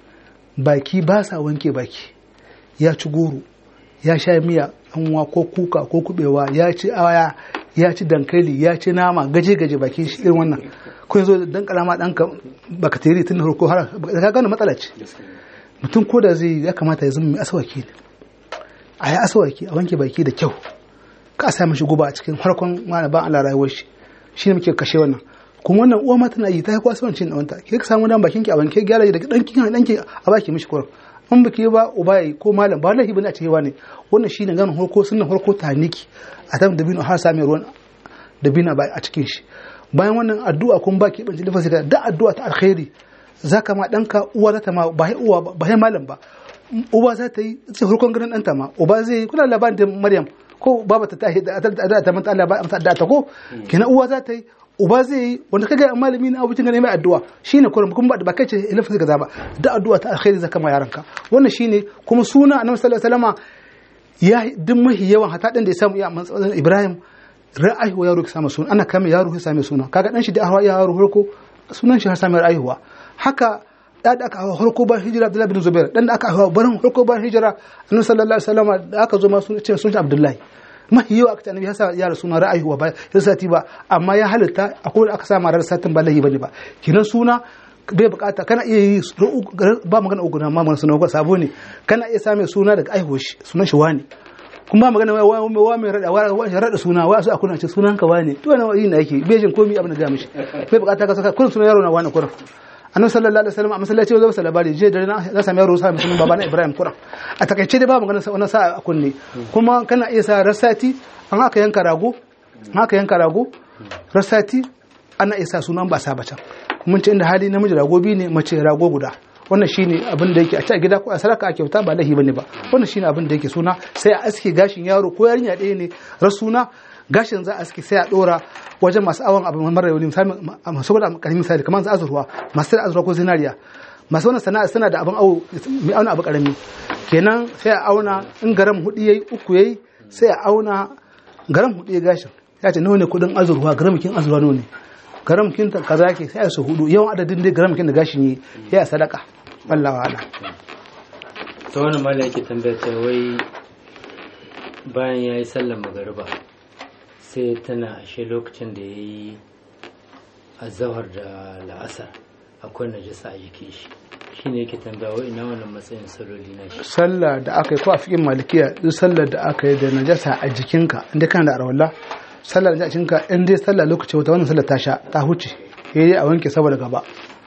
baki ba sa wanke baki ya ci goro ya sha miya anwa ko kuka ko kubewa ya ci aya ya ci dankali ya ci nama gaje gaje baki shi irin wannan ko yanzu dan karama danka bakateri tun farko har ka gane matsala ce mutum ko da zai ya kamata ya zama mai asawaki ne a yi asawaki a wanke baki da kyau ka a sa mishi guba a cikin harkon mana ban Allah rayuwar shi shi ne muke kashe wannan kuma wannan uwa ma tana yi ta yi kwasuwan cin ɗanta ke ka samu dan bakin ki a wanke gyara da dan kin dan ki a baki mishi kurin in baki ba uba yayi ko malam ba lahi bane a cewa ne wannan shine ganin harko sunnan harko taniki a tam da bino har same ruwan da bina ba a cikin shi bayan wannan addu'a kun baki ban jilfa sai da addu'a ta alkhairi zaka ma danka uwa za ta ma ba uwa ba ba malam ba uba za ta yi sai harkon ganin ɗanta ma uba zai kula labarin da Maryam ko baba ta tashi da ta ta manta Allah ba amsa da ta ko kenan uwa za ta yi uba zai yi wanda kaga malami na abucin ganin mai addu'a shine kurum kuma ba kai ce ilafin ka zaba da addu'a ta alkhairi zaka ma yaranka wannan shine kuma suna annabi sallallahu alaihi wasallama ya duk mahi yawan hata dan da ya samu ya manzon Ibrahim ra'ayi yaro ka samu suna ana kama yaro ka same suna kaga dan shi da ahwa yaro farko sunan shi har same ra'ayuwa haka da da aka hawa harko ba hijira Abdullahi bin Zubair dan da aka hawa barin harko ba hijira annabi sallallahu alaihi wasallama da aka zo ma sun ce sun Abdullahi mahi yawa aka ce annabi ya sa yara suna ra'ayuwa ba ya sati ba amma ya halitta akwai da aka sa marar satin ba lahi bane ba kinan suna bai bukata kana iya yi ba magana uku na mamman suna ko sabo ne kana iya same suna daga aihuwar shi sunan shi wani kuma ba magana wa wa wa mai rada wa wa rada suna wa su akuna ce sunan ka wani to wannan yi na yake bai jin komai abin da ga mishi bai bukata ka saka kullun sunan yaro na wani kullun annabi sallallahu alaihi wasallam a masallaci ya zo masa labari je dare na za sami yaro sa musulmin baba na Ibrahim Kuran a takaice dai ba magana sa wannan sa a kunne kuma kana iya sa rasati an aka yanka rago an aka yanka rago rasati ana iya sa sunan ba sa bacan mun ce inda hali namiji rago biyu ne mace rago guda wannan shine abin da yake a ci a gida ko a saraka a kyauta ba lahi bane ba wannan shine abin da yake suna sai a aske gashin yaro ko yarinya ɗaya ne rasuna gashin za a aske sai a dora wajen masu awon abin mara yau misali saboda karamin misali kamar su azurwa masu da azurwa ko zinariya masu wannan sana'a suna da abin awo mai auna abu karami kenan sai a auna in garam hudu yayi uku yayi sai a auna garam hudu ya gashin ya ce nawa ne kudin azurwa garam kin azurwa nawa ne garam kin kaza yake sai a su hudu yawan adadin dai garam kin da gashin yi ya sadaka Allah wa ala ta wani mala yake tambayar ta wai bayan ya yi sallar magariba sai tana ashe lokacin da ya yi azahar da la'asar akwai najasa a jikin shi shi ne yake tambaya wai ina wannan matsayin saloli na shi sallah da aka yi ko a fikin malikiya duk sallar da aka yi da najasa a jikinka inda kana da arwalla sallar da a jikinka in dai sallah lokaci wata wannan sallar ta sha ta huce sai dai a wanke saboda gaba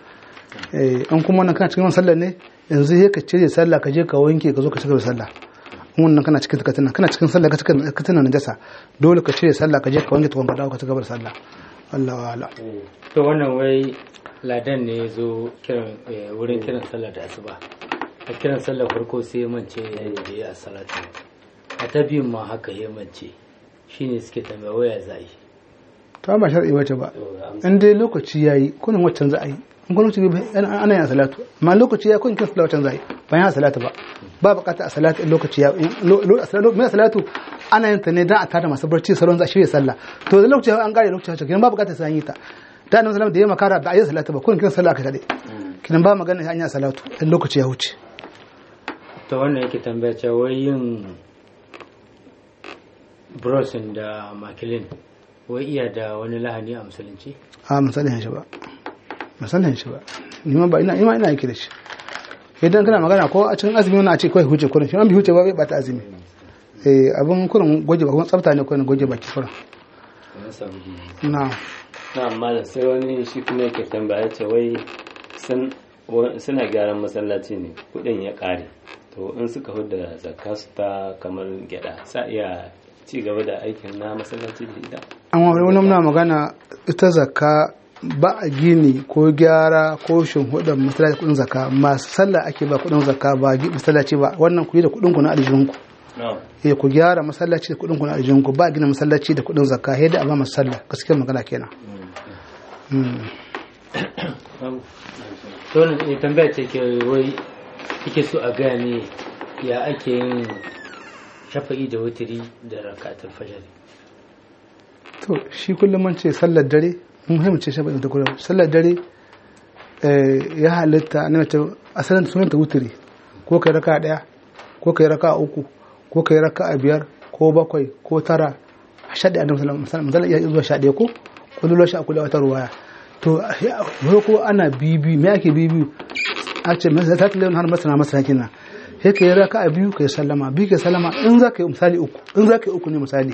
eh in kuma wannan kana cikin wannan sallar ne yanzu sai ka cire sallah ka je ka wanke ka zo ka cigaba da sallah in wannan kana cikin katina kana cikin sallah ka cikin katina najasa dole ka cire sallah ka je ka wanke tukun ka dawo ka cigaba da sallah Allah wa ala to wannan wai ladan ne ya zo kiran eh, wurin kiran sallah da asuba a kiran sallah farko sai ya mance da ya a salatu a ta biyun ma haka ya mance shine suke tambaya waya za a yi to ba shar'i wace ba in dai lokaci yayi kunin waccan za a yi in kuma lokaci bai- ana ana yin salatu amma lokaci ya kun kin salatu waccan za a yi ba yin salatu ba ba bukata a salatu in lokaci ya in lo- lo- salatu mai salatu ana yin ta ne dan a tada masu barci salon za a shirya sallah to da lokaci an kare lokaci haka kenan ba bukata sai an yi ta da annabi sallallahu da ya makara ba a yi salatu ba kun kin sallah aka tade kenan ba magana an yi salatu in lokaci ya huce ta wannan yake tambaya cewa wai yin brushing da makilin wai iya da wani lahani a musulunci a misalin shi ba misalin shi ba ni ma ba ina ina ina yake da shi idan kana magana ko a cikin azumi wannan a ce kai huce kurin shi an bi huce ba bai bata azumi eh abin kurin goje ba kuma tsafta ne kurin goje baki kurin na samu jini na na amma da sai wani shi kuma yake tambaya ce wai sun- wa- suna gyaran masallaci ne kudin ya kare to in suka huda zakka su ta kamar gyada sa iya ci gaba da aikin na masallaci da ita an wani wani muna magana ita zakka ba a gini ko gyara ko shimfiɗar masallaci kudin zakka masu sallah ake ba kudin zakka ba gi- masallaci ba wannan ku yi da kudin ku na aljihunku eh ku gyara masallaci da kudin ku na aljihunku ba a gina masallaci da kudin zakka yadda a ba masu sallah gaskiyar magana kenan Mm. to wannan ya tambaya ce ke wai yake so a gaya ne ya ake yin shafa'i da wutiri da rakatul fajr to shi kullum mun ce sallar dare mun muhimmanci shi da kullum sallar dare eh, ya halitta na mace asalin sunan ta wuturi ko kai raka daya ko kai raka uku ko kai raka biyar ko bakwai ko tara a shaɗe a nan misalin iya zuwa shaɗe ko kullum shi a kula wata ruwaya to ya- ko ana bibi me ake bibi a ce masa ta tilin har masana masana kina sai ka yi raka a biyu ka yi sallama biyu ka yi sallama in za ka yi misali uku in za ka yi uku ne misali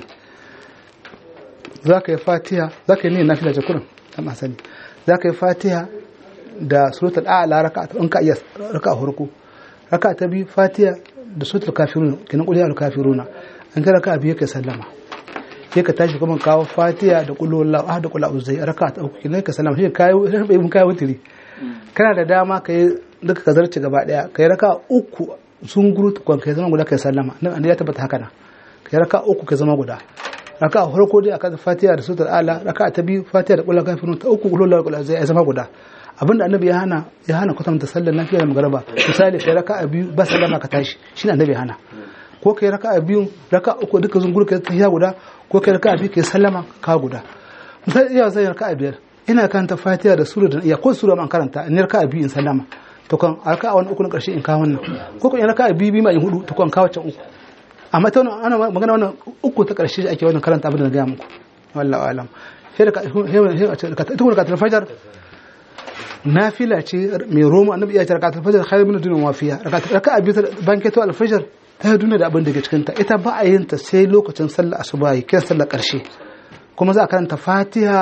za ka yi fatiha za ka yi niyyar nafila ce kurin ta masani za ka yi fatiha da suratul a'la raka ta in ka iya raka farko raka ta biyu fatiha da suratul kafirun kinan qul ya al kafiruna an ka raka biyu ka sallama sai ka tashi kuma kawo fatiha da qul huwallahu ahad da qul a'udhu raka ta uku kinan ka sallama sai ka yi sai mun kai wutiri kana da dama ka yi duka ka zarce gaba daya ka yi raka uku sun guru tukwan ka zama guda ka yi sallama nan ya tabbata haka na ka yi raka uku ka zama guda raka a farko dai akan fatiha da sutar ala raka ta biyu fatiha da kullu kafirun ta uku kullu kullu zai zama guda abinda annabi ya hana ya hana kwatanta sallar lafiya da magaraba misali kai raka a biyu ba sallama ka tashi shine annabi ya hana ko kai raka a biyu raka uku duka zungur kai tahiya guda ko kai raka a biyu kai sallama ka guda misali iya zai raka a biyar ina karanta fatiha da sura da iya ko sura man karanta in raka a biyu in sallama to kan a raka a wani uku na karshe in kawo wannan ko kan raka a biyu biyu ma in hudu to kan kawo can uku amma ta wannan ana magana wannan uku ta karshe ake wannan karanta abin da na gaya muku wallahu alam sai da ka ita kuma ka fajar nafila ce mai roma annabi ya ce rakatul fajr khairu min dunya wa fiha raka'a biyu banketo al-fajr ta duniya da abin da ke cikin ta ita ba a yin ta sai lokacin sallar asuba yi kiran sallar karshe kuma za a karanta fatiha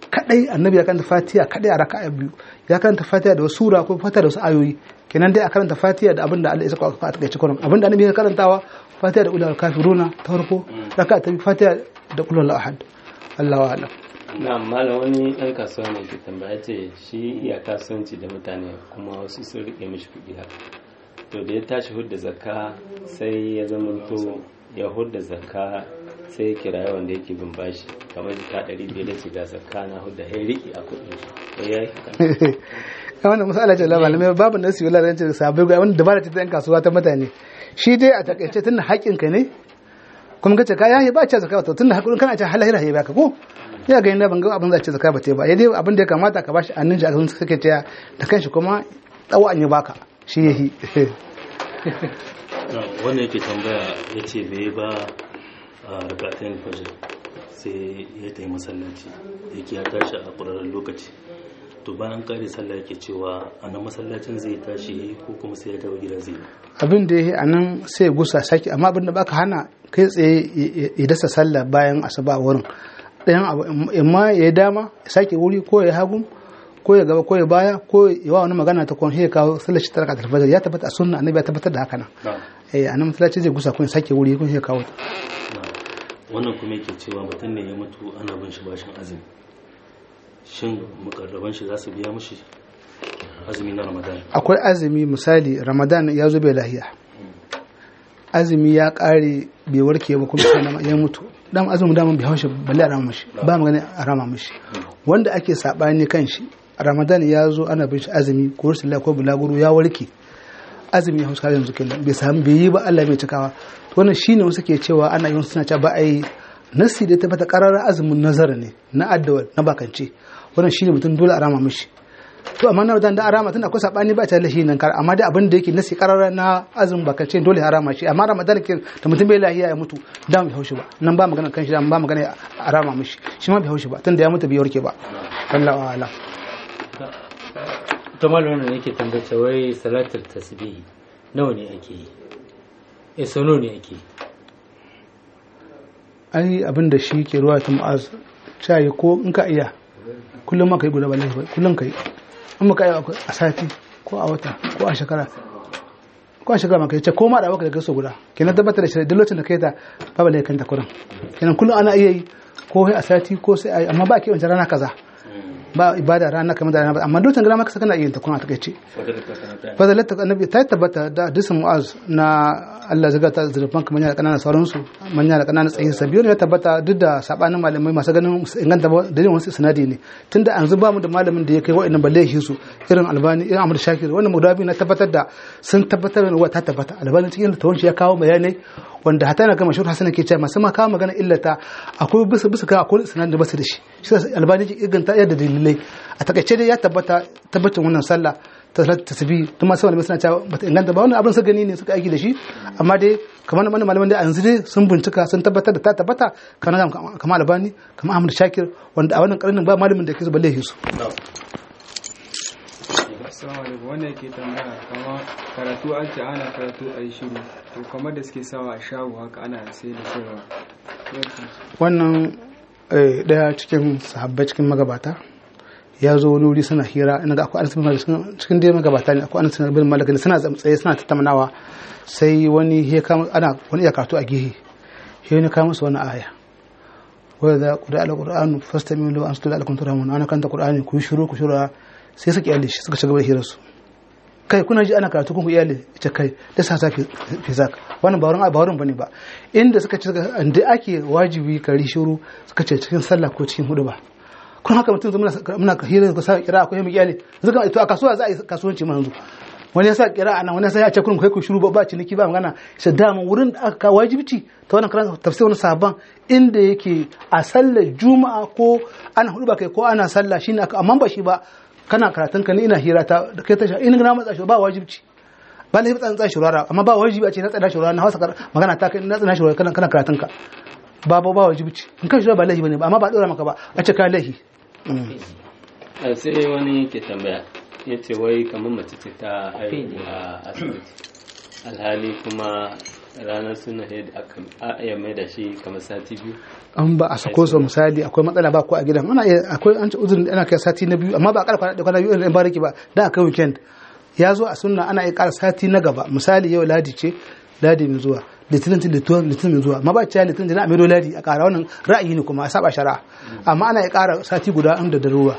kadai annabi ya karanta fatiha kadai a raka'a biyu ya karanta fatiha da wasu sura ko fatiha da wasu ayoyi kenan dai a karanta fatiha da abinda Allah ya saka a takaice kullum abinda annabi ya karantawa fatiha da ulul kafiruna ta farko raka'a ta biyu fatiha da ulul ahad Allahu a'lam na malam wani ɗan kasuwa ne ke tambaya ce shi iya kasuwanci da mutane kuma wasu sun rike mishi kuɗi haka to da ya tashi hudda zakka sai ya zamanto ya hudda zakka sai ya kira yawan da yake bin bashi kamar jika ɗari biyar da shiga zakka na hudda ya riƙe a kuɗin shi ya yi haka ya wannan misala ce labarai mai babu nasu yi lalata da sabai ga wani dabara ce ta yan kasuwa ta mutane shi dai a takaice tun da haƙƙinka ne kuma kace ka yahi ba ce zakka to tun da haƙƙin kana ce halahira ya baka ko ya ga inda ban ga abin za ce zakka ba ta ba ya dai abin da ya kamata ka bashi annin shi a kan suke ce da kanshi kuma tsawo an yi baka shi yahi wannan yake tambaya ya ce bai ba a rikatayin fajr sai ya ta yi masallaci yake ya tashi a ƙwararren lokaci to bayan kare sallah yake cewa a nan masallacin zai tashi ko kuma sai ya dawo gida zai abin da yahi anan sai ya gusa saki amma abin da baka hana kai tsaye ya dasa sallah bayan asuba wurin ɗayan abu imma ya yi dama ya sake wuri ko ya hagu ko ya gaba ko ya baya ko ya wa wani magana ta kwan ya kawo sallar shi tarka tarfajar ya tabbata a sunna annabi ya tabbatar da haka nan eh anan masallaci zai gusa kun sake wuri kun ya kawo wannan kuma yake cewa mutum ne ya mutu ana bin shi bashin azumi shin mukarraban shi za su biya mishi azumi na ramadan akwai azumi misali ramadan ya zo bai lahiya azumi ya kare bai warke ba kuma sai ya mutu dan azumin daman bai haushi balle a rama mishi ba magana a rama mishi wanda ake sabani kan shi ramadan ya zo ana bin shi azumi ko rashin ko bulaguro ya warke azumi ya hausa yanzu kenan bai samu bai yi ba Allah mai cikawa to wannan shine wasu ke cewa ana yin suna cewa ba a yi nasi da ta fata karar azumin nazara ne na addawa na bakance wannan shine mutum dole a rama mishi to amma na da arama tun akwai sabani ba ta lahi nan kar amma dai abin da yake nasi karara na azumin bakance dole harama shi amma ramadan ke da mutum bai lahiya ya mutu da bai haushi ba nan ba magana kan shi ba magana arama mishi shi ma bai haushi ba tun da ya mutu bai warke ba wallahu a'lam ta malamin yake tambace wai salatul tasbihi nawa ne ake yi eh so nawa ne ake yi ai abin da shi ke ruwa ta mu'az cayi ko in ka iya kullum ma kai guda ba laifi kullum kai in muka yi a sati ko a wata ko a shekara ko a shekara maka yace ko ma da baka da gaso guda kenan tabbatar da shi duk lokacin da kai ta babu laifin ta kurin kenan kullum ana iya yi ko a sati ko sai ai amma ba ke wancan rana kaza ba ibada rana kamar da rana amma lokacin gana maka kana iya ta kuma a takaice fadalar ta annabi ta tabbata da hadisin mu'az na Allah zaga ta zurfan kamar yana kananan sauransu manya da kananan tsayin sabiyo ya tabbata duk da sabanin malamai masu ganin inganta da yin wasu sinadi ne tunda an zuba mu da malamin da ya kai wa'annan balle shi su irin albani irin amur shakir wannan mudabi na tabbatar da sun tabbatar da ta tabbata albani cikin tawanci ya kawo bayanai wanda hata na gama shuru hasan ke cewa masu ma kawo magana illata akwai bisa bisa ka akwai sinadi da basu da shi shi albani ke inganta yadda dalilai a takaice dai ya tabbata tabbacin wannan sallah ta tasbi tun masu malamai suna cewa bata inganta ba wannan abin su gani ne suka aiki da shi amma dai kamar mana malaman da yanzu dai sun bincika sun tabbatar da ta tabbata kamar kamar albani kamar ahmad shakir wanda a wannan karnin ba malamin da ke zuba laifi su assalamu alaikum wannan yake tambaya kama karatu an ce ana karatu a yi shiru to kamar da suke sawa a shago haka ana sai da sayarwa wannan daya cikin sahabbai cikin magabata ya zo wani wuri suna hira ina ga akwai anas bin malik cikin dai magabata ne akwai anas bin malik ne suna tsaye suna tattaunawa sai wani ya kama ana wani ya karatu a gehe sai ne kama musu wani aya wa idza qira al-qur'anu fastami'u lahu ansitu la'allakum turhamun ana kanta qur'ani ku shiru ku shiru sai suka iyale shi suka ci gaba da hirar su kai kuna ji ana karatu kun ku iyale ita kai da sa fi zak wannan ba wurin ba wurin bane ba inda suka ci inda ake wajibi kari shiru suka ce cikin sallah ko cikin hudu ba kun haka mutum muna muna hira da sa kira akwai mu iyale zuka to a kasuwa za a yi kasuwanci ma yanzu wani ya sa kira anan wani ya sa ya ce kun kai ku shiru ba ba ciniki ba magana sai da wurin da aka wajibci ta wannan karan tafsir wani sabon inda yake a sallar juma'a ko ana hudu ba kai ko ana sallah shine aka amma ba shi ba kana karatun ka ne ina hira ta kai ta in na matsa shi ba wajibci ba lahi tsan tsan shurara amma ba wajibi a ce na tsada shurara na hausa magana ta kai na tsana shurara kana kana karatun ka ba ba ba wajibci in kai shurara ba lahi bane ba amma ba dora maka ba a ce ka lahi sai wani ke tambaya ya ce wai kamar mace ce ta haihu a asibiti alhali kuma ranar suna da aka iya mai da shi kamar sati biyu an ba a sako su misali akwai matsala ba ko a gidan ana iya akwai an ci uzurin da ana kai sati na biyu amma ba a ƙara kwana da kwana biyu in bariki ba da akai weekend ya zo a sunna ana iya ƙara sati na gaba misali yau ladi ce ladi mai zuwa litinin ta litinin litinin mai zuwa amma ba cewa litinin da na amido ladi a ƙara wannan ra'ayi ne kuma a saba shari'a amma ana iya ƙara sati guda inda da ruwa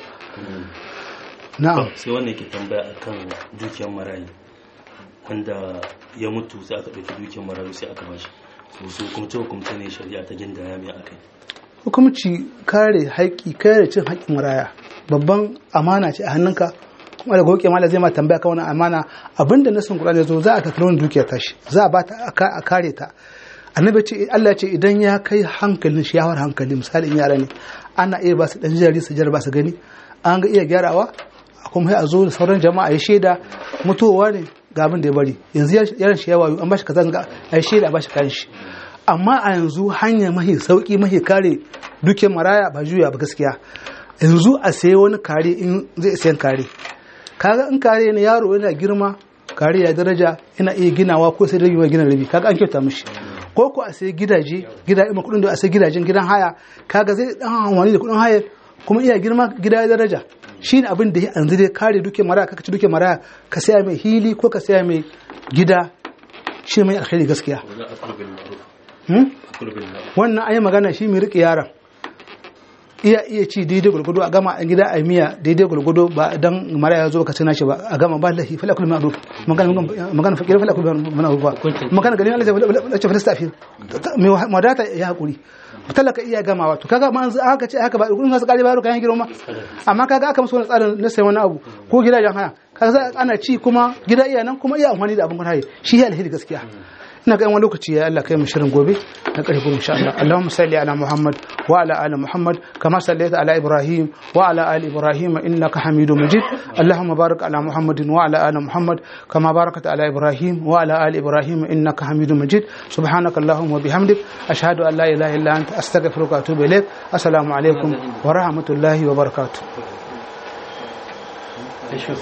na'am sai wanda yake tambaya akan dukiyar marayu wanda ya mutu sai aka ɗauki dukiyar marayu sai aka bashi so su hukumce hukumce ne shari'a ta gindaya mai akai hukumci kare haƙƙi kare cin haƙƙin maraya babban amana ce a hannunka kuma da goke mala zai ma tambaya kan wani amana abinda na sun Qur'ani zo za a tafi wani dukiyar tashi za a ba ta a kare ta annabi ce Allah ce idan ya kai hankalin shi yawar hankali misali in yara ne ana iya ba su dan jari su jarba su gani an ga iya gyarawa kuma sai a zo da sauran jama'a ya shaida mutuwa ne ga abin da ya bari yanzu yaran shi ya wayo an ba shi kaza ga a shaida a ba shi kayan shi amma a yanzu hanya mahi sauki mahi kare duke maraya ba juya ba gaskiya yanzu a sayi wani kare in zai sayan kare kaga in kare ne yaro yana girma kare ya daraja yana iya ginawa ko sai rabi mai gina rabi kaga an kyauta mishi ko ko a sayi gidaje gida ima kudin da a sayi gidajen gidan haya kaga zai dan amfani da kudin haya kuma iya girma gida ya daraja shine abin da yanzu dai kare duke maraya kaka ci duke maraya ka saya mai hili ko ka saya mai gida shi mai alkhairi gaskiya wajen akulu bil ma'ruf Hmm? akulu bil ma'ruf wannan ayi magana shi mai riƙe yaron iya iya ci daidai gulgudu a gama a gida a miya daidai gulgudu ba dan mara ya zo ka cina shi ba a gama ba lahi fala kullu ma'ruf magana magana fakir fala kullu ma'ruf ba magana ganin Allah ya ce falasta fi mai wadata ya hakuri talaka iya gamawa to kaga ma an haka ce haka ba kun su kare ba kayan girma amma kaga aka musu wani tsarin na sai wani abu ko gidajen haya kaga ana ci kuma gida iya nan kuma iya amfani da abin haye shi ya alheri gaskiya ina ga wani lokaci ya Allah kai mu shirin gobe na ƙarfi goma insha Allah Allahumma salli ala Muhammad wa ala ali Muhammad kama sallaita ala Ibrahim wa ala ali Ibrahim innaka Hamidum Majid Allahumma barik ala Muhammadin wa ala ali Muhammad kama barakta ala Ibrahim wa ala ali Ibrahim innaka Hamidum Majid subhanaka Allahumma wa bihamdik ashhadu an la ilaha illa anta astaghfiruka wa atubu ilaik assalamu alaikum wa rahmatullahi wa barakatuh